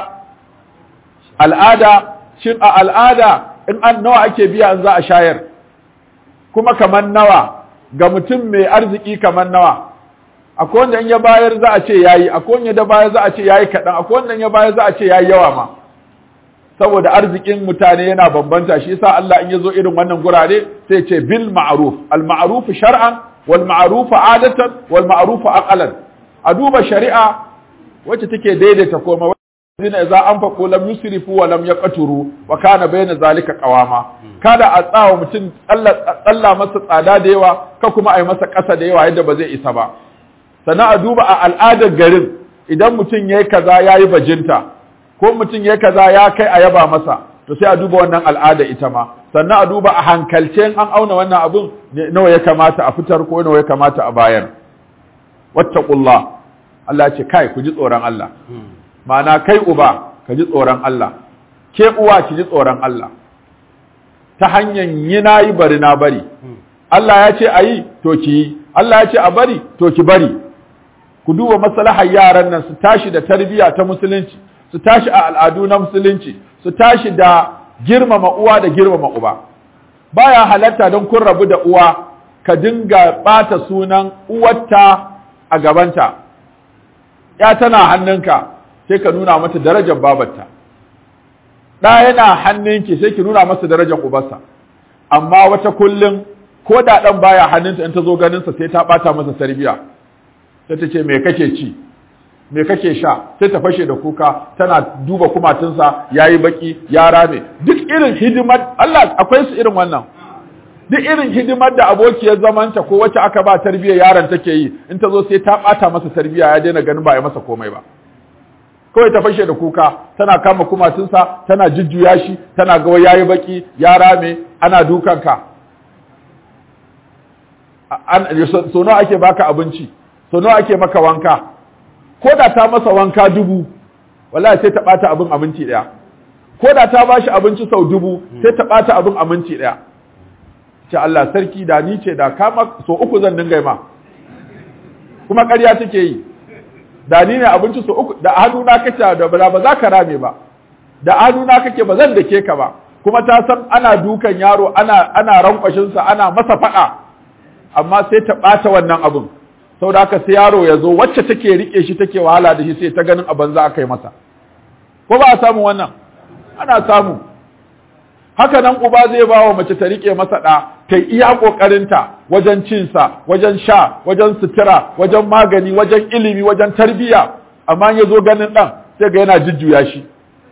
al'ada shin a al'ada in an nawa ake biya in za a shayar kuma kamar nawa ga mutum mai arziki kamar nawa akwai wanda in ya bayar za a ce yayi akwai wanda da bayar za a ce yayi kaɗan akwai wanda in ya bayar za a ce yayi yawa ma saboda arzikin mutane yana bambanta shi yasa Allah in ya zo irin wannan gurare sai ce bil ma'ruf al ma'ruf shar'an wal ma'ruf adatan wal ma'ruf aqalan a duba shari'a wacce take daidaita komai zina idza anfaqu lam yusrifu wa lam yaqturu wa kana bayna zalika qawama kada a tsawa mutum tsalla masa tsada da yawa ka kuma ai masa ƙasa da yawa yadda ba zai isa ba sannan a duba a al'adar garin idan mutum yayi kaza yayi bajinta ko mutum yayi kaza ya kai a yaba masa to sai a duba wannan al'ada ita ma sannan a duba a hankalce an auna wannan abun nawa ya kamata a fitar ko nawa ya kamata a bayar wattaqullah Allah ya ce kai ku ji tsoron Allah ma'ana kai uba ka ji tsoron Allah ke uwa ki ji tsoron Allah ta hanyar yi na yi bari na bari Allah ya ce a yi to ki yi Allah ya ce a bari to ki bari ku duba maslahar yaran nan su tashi da tarbiyya ta musulunci su tashi a al'adu na musulunci su tashi da girmama uwa da girmama uba baya halatta don kun rabu da uwa ka dinga bata sunan uwarta a gabanta ya tana hannunka sai ka nuna mata darajar babarta ɗa yana hannunki sai ki nuna masa darajar ubarsa amma wata kullum ko da ɗan baya hannunta in ta zo ganinsa sai ta ɓata masa tarbiya sai ta ce me kake ci me kake sha sai ta fashe da kuka tana duba kumatunsa yayi baki ya rame duk irin hidimar Allah akwai su irin wannan duk irin hidimar da abokiyar zamanta ko wacce aka ba tarbiyyar yaron take yi in ta zo sai ta bata masa tarbiyya ya daina ganin ba ya masa komai ba kawai ta fashe da kuka tana kama kumatunsa tana jujjuya shi tana ga yayi baki ya rame ana dukanka so nawa ake baka abinci so nawa ake maka wanka ko da ta masa wanka dubu wallahi sai ta bata abin abinci daya ko da ta bashi abinci sau dubu sai ta bata abin abinci daya ce Allah sarki da ni ce da kama so uku zan dinga ma kuma ƙarya take yi da ni ne abinci so uku da hannuna kake da ba za ka rame ba da hannuna kake ba zan dake ka ba kuma ta san ana dukan yaro ana ana rankwashin sa ana masa faɗa amma sai ta ɓata wannan abin saboda haka sai yaro ya zo wacce take rike shi take wahala da shi sai ta ganin a banza aka yi masa ko ba a samu wannan ana samu haka nan uba zai ba wa mace ta rike masa ɗa ta iya ƙoƙarinta wajen cinsa wajen sha wajen sutura wajen magani wajen ilimi wajen tarbiyya amma ya zo ganin ɗan sai ga yana jujjuya shi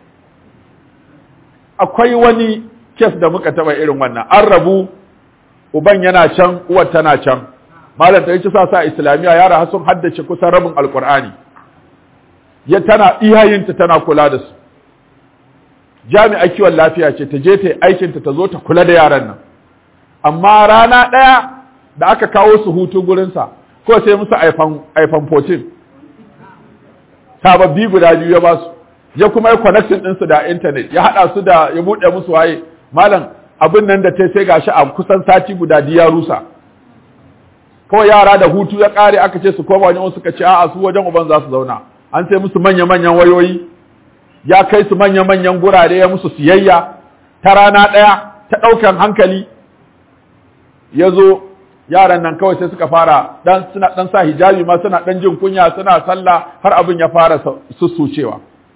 akwai wani kes da muka taɓa irin wannan an rabu uban yana can uwar tana can malam ta yi sa sa islamiyya yara har sun haddace kusan rabin alkur'ani ya tana iyayinta tana kula da su jami'a kiwon lafiya ce ta je ta yi aikinta ta zo ta kula da yaran nan amma rana ɗaya da aka kawo su hutu gurinsa ko sai musu iphone 14 sababbi guda biyu ya ba su ya kuma yi connection ɗinsu da intanet ya haɗa su da ya buɗe musu waye malam abin nan da ta sai gashi a kusan sati guda ya rusa kawai yara da hutu ya ƙare aka ce su koma wajen suka ce a'a su wajen uban za su zauna an sai musu manya-manyan wayoyi ya kai su manya-manyan gurare ya musu siyayya ta rana ɗaya ta ɗaukan hankali ya zo yaran nan kawai sai suka fara dan suna dan sa hijabi ma suna dan jin kunya suna sallah har abin ya fara sussucewa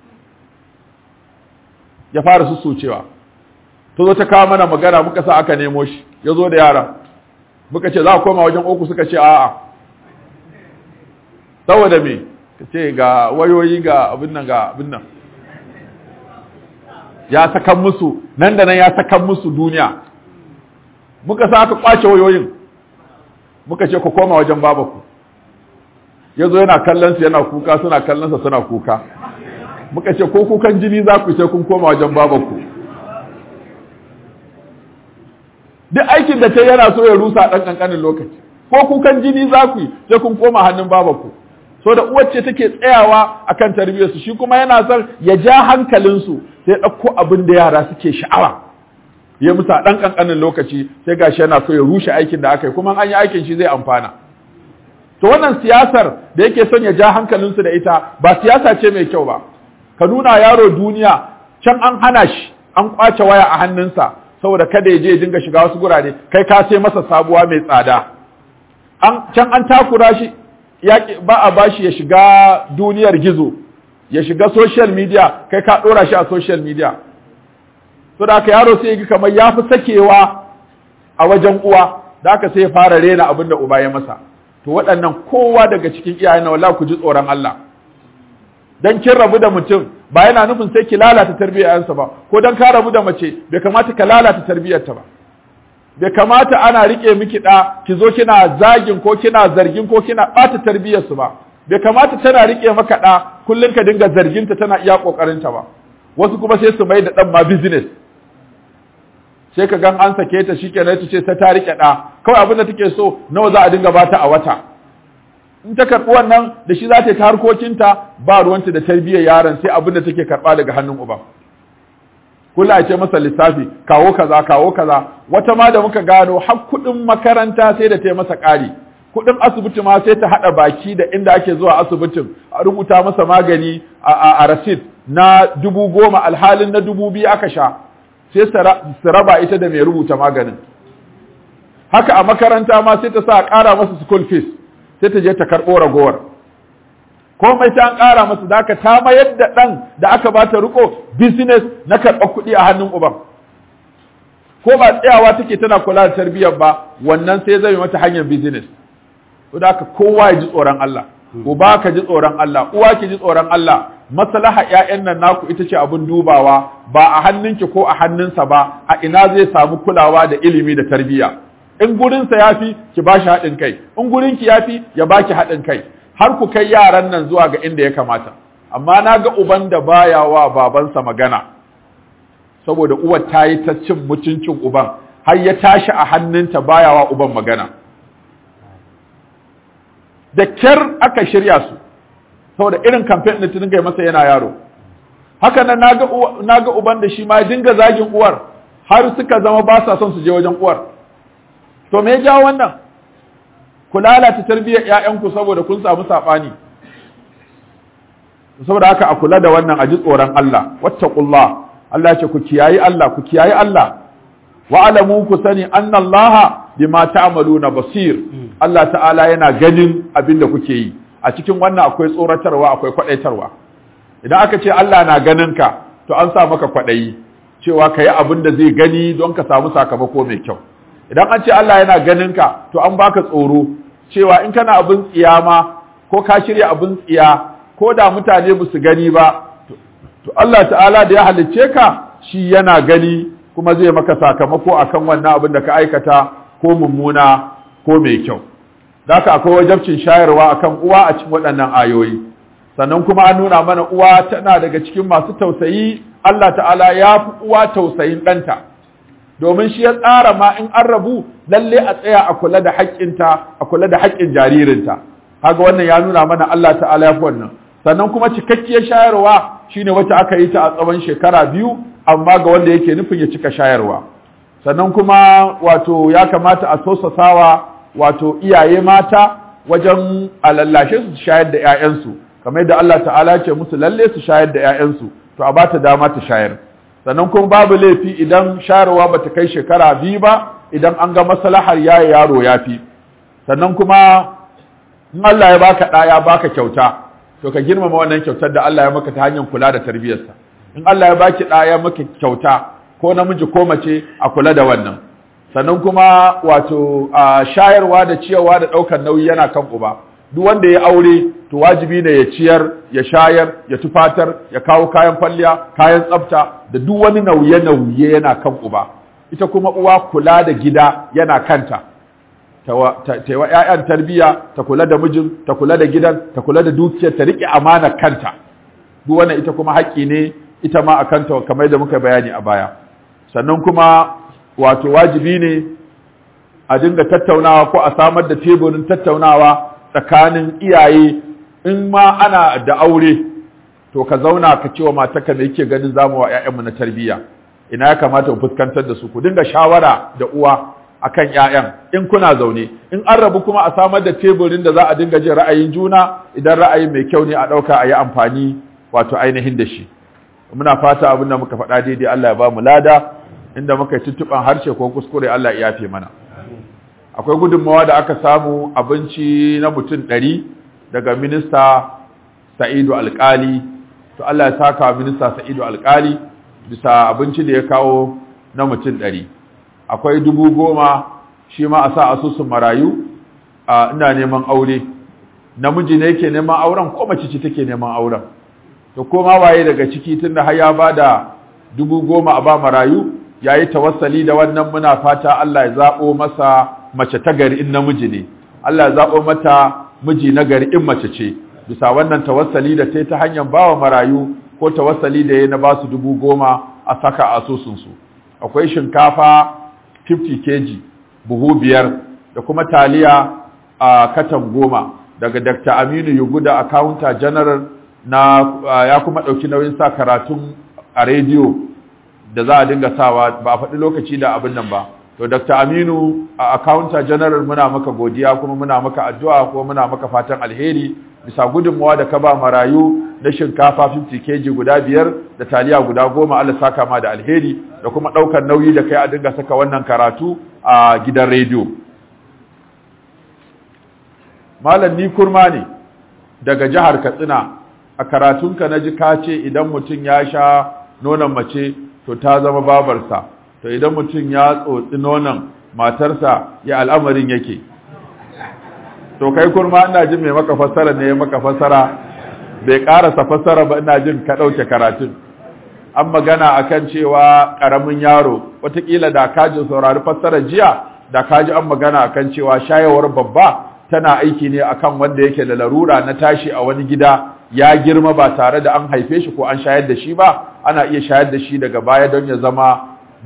ya fara sussucewa to zo ta kawo mana magana muka sa aka nemo shi ya zo da yara muka ce za a koma wajen uku suka ce a'a saboda me ka ce ga wayoyi ga abin nan ga abin nan ya sakan musu nan da nan ya sakan musu duniya muka sa aka kwace wayoyin muka ce ku koma wajen babaku ya zo yana kallon su yana kuka suna kallon sa suna kuka muka ce ko kukan jini za ku sai kun koma wajen babaku duk aikin da ta yana so ya rusa ɗan ƙanƙanin lokaci ko kukan jini za ku yi sai kun koma hannun babaku so da uwar ce take tsayawa akan tarbiyyarsu shi kuma yana son ya ja hankalinsu sai ɗauko abin da yara suke sha'awa ya musa ɗan ƙanƙanin lokaci sai gashi yana so ya rushe aikin da aka yi kuma an yi aikin shi zai amfana to wannan siyasar da yake son ya ja hankalinsu da ita ba siyasa ce mai kyau ba ka nuna yaro duniya can an hana shi an kwace waya a hannunsa saboda kada ya je ya dinga shiga wasu gurare kai ka sai masa sabuwa mai tsada an can an takura shi ba a bashi ya shiga duniyar gizo ya shiga social media kai ka dora shi a social media so da aka yaro sai ya kamar ya fi sakewa a wajen uwa da aka sai ya fara rena abin da uba ya masa to waɗannan kowa daga cikin iyayen na wallahi ku ji tsoron Allah dan kin rabu da mutum ba yana nufin sai ki lalata tarbiyyarsa ba ko dan ka rabu da mace bai kamata ka lalata tarbiyyarta ba bai kamata ana rike miki da ki zo kina zagin ko kina zargin ko kina bata tarbiyyarsu ba bai kamata tana rike maka da kullun ka dinga zarginta tana iya kokarinta ba wasu kuma sai su mai da dan ma business sai ka gan an sake ta shikenan ta ce sai ta rike da kawai abin da take so nawa za a dinga bata a wata in ta karɓi wannan da shi za ta yi ta harkokinta ba ruwanta da tarbiyyar yaron sai abin da take karɓa daga hannun uba kula ce masa lissafi kawo kaza kawo kaza wata ma da muka gano har kuɗin makaranta sai da ta yi masa ƙari kuɗin asibiti ma sai ta haɗa baki da inda ake zuwa asibitin a rubuta masa magani a rasit na dubu goma alhalin na dubu biyu aka sha sai su raba ita da mai rubuta maganin haka a makaranta ma sai ta sa a ƙara masa school fees sai ta je ta karɓo ragowar komai ta an ƙara masa da aka ta mayar da ɗan da aka ba ta riko business na karɓar kuɗi a hannun uban ko ba tsayawa take tana kula da tarbiyyar ba wannan sai zai mata hanyar business to da aka kowa ya ji tsoron Allah uba ka ji tsoron Allah uwa ki ji tsoron Allah maslaha ƴaƴan nan naku ita ce abin dubawa ba a hannunki ko a hannunsa ba a ina zai samu kulawa da ilimi da tarbiyya in gurinsa yafi ki bashi haɗin kai in gurinki yafi ya baki haɗin kai har ku kai yaran nan zuwa ga inda ya kamata amma na ga uban da baya wa babansa magana saboda uwar ta yi ta cin mutuncin uban har ya tashi a hannunta baya wa uban magana da kyar aka shirya su saboda irin kamfen da dinga masa yana yaro haka nan na ga uban da shi ma dinga zagin uwar har suka zama ba sa son su je wajen uwar to me ya jawo wannan ku lalata tarbiyyar ƴaƴanku saboda kun samu saɓani saboda haka a kula da wannan a ji tsoron Allah wattaqullah Allah ya ce ku kiyayi Allah ku kiyayi Allah wa alamu ku sani anna Allah bima ta'maluna basir Allah ta'ala yana ganin abin da kuke yi a cikin wannan akwai tsoratarwa akwai kwadaitarwa idan aka ce Allah na ganin ka to an sa maka kwadayi cewa ka yi abin da zai gani don ka samu sakamako mai kyau idan an ce Allah yana ganin ka to an baka tsoro cewa in kana abin tsiya ma ko ka shirya abin tsiya ko da mutane ba su gani ba to Allah ta'ala da ya halicce ka shi yana gani kuma zai maka sakamako akan wannan abin da ka aikata ko mummuna ko mai kyau Daka akwai wajabcin shayarwa akan uwa a cikin waɗannan ayoyi sannan kuma an nuna mana uwa tana daga cikin masu tausayi Allah ta'ala ya fi uwa tausayin ɗanta domin shi ya tsara ma in an rabu lalle a tsaya a kula da haƙƙinta a kula da haƙƙin jaririnta kaga wannan ya nuna mana Allah ta'ala ya fi wannan sannan kuma cikakkiyar shayarwa shine wacce aka yi ta a tsawon shekara biyu amma ga wanda yake nufin ya cika shayarwa sannan kuma wato ya kamata a sosasawa wato iyaye mata wajen alallashe su shayar da 'ya'yansu kamar yadda Allah ta'ala ce musu lalle su shayar da 'ya'yansu to a bata dama ta shayar sannan kuma babu laifi idan shayarwa bata kai shekara biyu ba idan an ga maslahar yaye yaro ya fi sannan kuma in Allah ya baka ɗa ya baka kyauta to ka girmama wannan kyautar da Allah ya maka ta hanyar kula da tarbiyarsa in Allah ya baki ɗa ya maka kyauta ko namiji ko mace a kula da wannan sannan kuma wato a shayarwa da ciyarwa da ɗaukar nauyi yana kan uba duk wanda ya aure to wajibi ne ya ciyar ya shayar ya tufatar ya kawo kayan falliya kayan tsafta da duk wani nauye nauye yana kan uba ita kuma uwa kula da gida yana kanta ta yi wa 'ya'yan tarbiyya ta kula da mijin ta kula da gidan ta kula da dukiyar ta riƙe amana kanta duk wannan ita kuma haƙƙi ne ita ma a kanta kamar da muka bayani a baya sannan kuma wato wajibi ne a dinga tattaunawa ko a samar da teburin tattaunawa tsakanin iyaye in ma ana da aure to ka zauna ka cewa matarka me yake ganin zamu wa ƴaƴanmu na tarbiyya ina ya kamata mu fuskantar da su ku dinga shawara da uwa akan ƴaƴan in kuna zaune in an rabu kuma a samar da teburin da za a dinga jin ra'ayin juna idan ra'ayi mai kyau ne a ɗauka a yi amfani wato ainihin da shi muna fata abin da muka faɗa daidai Allah ya ba mu lada inda muka yi tuttuɓan harshe ko kuskure Allah ya yafe mana akwai gudunmawa da aka samu abinci na mutum ɗari daga minista sa'idu alƙali to Allah ya saka minista sa'idu alƙali bisa abinci da ya kawo na mutum ɗari akwai dubu goma shi ma a sa asusun marayu a ina neman aure namiji ne yake neman auren ko mace ce take neman auren to koma waye daga ciki tunda har ya bada dubu goma a ba marayu yayi tawassali da wannan muna fata Allah ya zabo masa mace ta gari in namiji ne Allah ya zabo mata miji na gari in mace ce bisa wannan tawassali da ta ta hanyar bawa marayu ko tawassali da ya na ba su dubu goma a saka a asusunsu akwai shinkafa 50 kg buhu biyar da kuma taliya a katan goma daga Dr. Aminu Yuguda accountant general na ya kuma ɗauki nauyin sa karatun a rediyo da za a dinga sawa ba a faɗi lokaci da abin nan ba to Dr. Aminu a accountant general muna maka godiya kuma muna maka addu'a kuma muna maka fatan alheri bisa gudunmawa da ka ba marayu na shinkafa 50 kg guda biyar da taliya guda goma Allah saka ma da alheri da kuma ɗaukar nauyi da kai a dinga saka wannan karatu a gidan rediyo malam ni kurma ne daga jihar Katsina a karatunka na ji ka ce idan mutum ya sha nonon mace to ta zama babarsa to idan mutum ya tsotsi nonon matarsa ya al'amarin yake to kai kurma ina jin mai maka fassara ne ya maka fassara bai karasa fassara ba ina jin ka ɗauke karatun an magana akan cewa ƙaramin yaro watakila da kaji saurari fassara jiya da kaji an magana akan cewa shayawar babba tana aiki ne akan wanda yake da larura na tashi a wani gida ya girma ba tare da an haife shi ko an shayar da shi ba ana iya shayar da shi daga baya don ya zama